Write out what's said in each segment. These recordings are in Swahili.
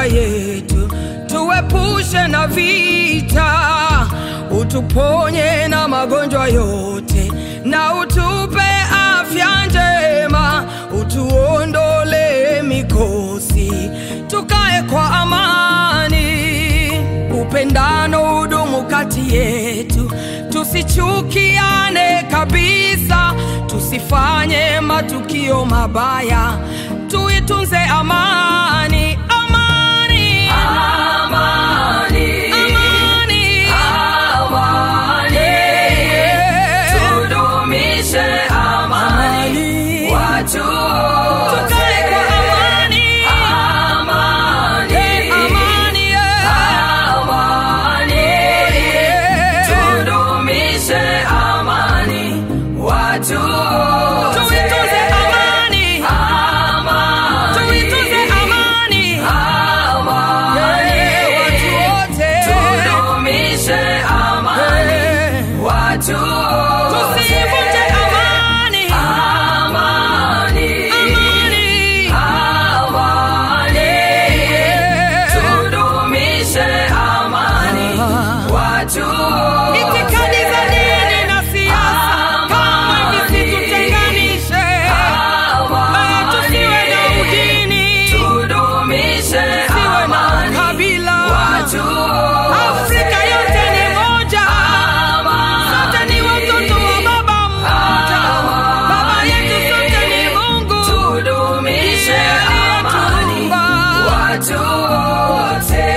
yetu, tuepushe na vita, utuponye na magonjwa yote, na utupe afya njema, utuondole mikosi, tukae kwa amani, upendano udumu kati yetu, tusichukiane kabisa, tusifanye matukio mabaya, tuitunze amani, amani, Amani, amani, amani, Yeah. tudumishe amani, watu wote. Tukae kwa amani, Amani, amani, yeah. amani, Yeah. tudumishe amani, watu wote. Tuitunze amani, Amani, tuitunze amani, amani, Yeah, watu wote. tudumishe amani, Yeah. watu wote. Tusivunje amani, Amani, amani, amani, Yeah. tudumishe amani, watu wote. Itikadi za dini na siasa kama visitutenganishe, Eh, tusiwe na udini, Tudumishe tusiwe na amani, kabila. watu wote. Afrika yote ni moja, sote ni watoto wa baba mmoja. Baba yetu sote ni Mungu, Tudumishe amani, aliyetuumba. watu wote.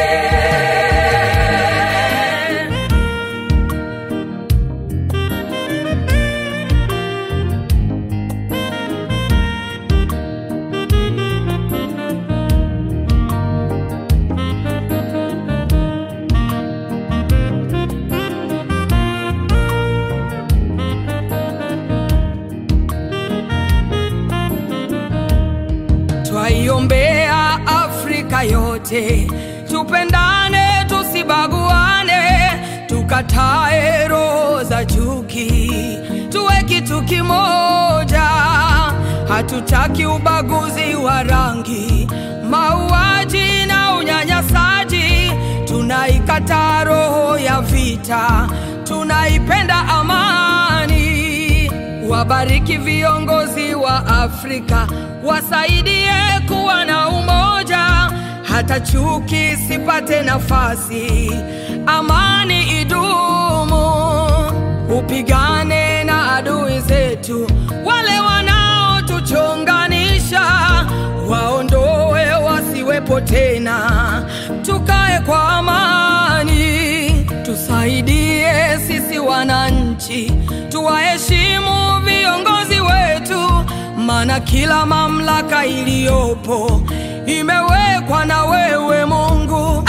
Twaiombea Afrika yote, tupendane, tusibaguane, tukatae roho za chuki, tuwe kitu kimoja. Hatutaki ubaguzi wa rangi, mauaji na unyanyasaji. Tunaikataa roho ya vita, tunaipenda amani. Wabariki viongozi wa Afrika, wasaidie kuwa na umoja, hata chuki sipate nafasi, amani idumu. Upigane na adui zetu, wale wanaotuchonganisha, waondoe wasiwepo tena, tukae kwa amani, tusaidie sisi wananchi, tuwaheshimu viongozi wetu, maana kila mamlaka iliyopo imewekwa na wewe Mungu.